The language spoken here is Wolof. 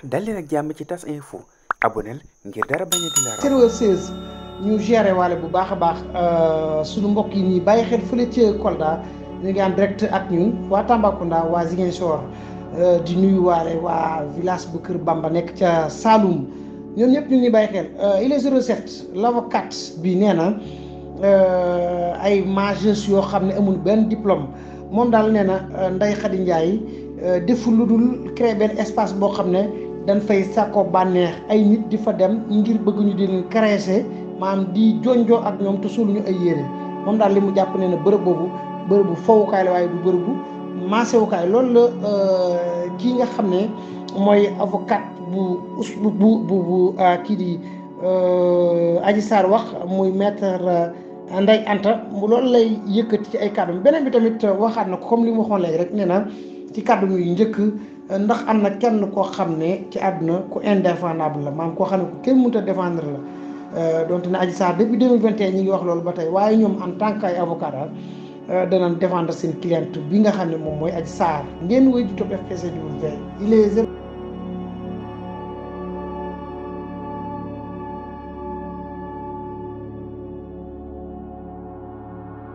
dal leen ak jàmm ci tas info aboneel ngir dara bañ a di la raw serveur 16 ñu géré waale bu baax a baax suñu mbokk yi ñuy bàyyi xel fële ca Kolda ñu ngi en direct ak ñun waa Tambacounda waa Ziguinchor di nuyu waale waa village bu Kër Bamba nekk ca Saloum ñoom ñëpp ñu ngi bàyyi xel il est 07 l'avocat bi nee na ay majeurs yoo xam ne amul benn diplôme moom daal nee na Ndeye Khady Ndiaye deful lu dul créer benn espace boo xam ne dañ fay sàkko bànneex ay nit di fa dem ngir bëgg ñu di leen caresser maanaam di jonjoo ak ñoom te soluñu ay yére moom daal li mu jàpp ne na bërëb boobu bërëbu fowukaay la waaye du bërëbu maasewukaay loolu la kii nga xam ne mooy avocat bu bu bu bu kii di Adji Sarr wax muy maître Ndeye Anta loolu lay yëkkati ci ay kàddu beneen bi tamit waxaat na ko comme li mu waxoon léegi rek nee na ci kàddu muy njëkk ndax am na kenn koo xam ne ci àdduna ku indéfendable la maanaam koo xam ne ku kenn mënut a défendre la donte ne Adji Sarr depuis 2021 ñi ngi wax loolu ba tey waaye ñoom en tant que ay avocat daal danañ défendre seen cliente bi nga xam ne moom mooy Adji Sarr ngeen wéy di topp FPCW il est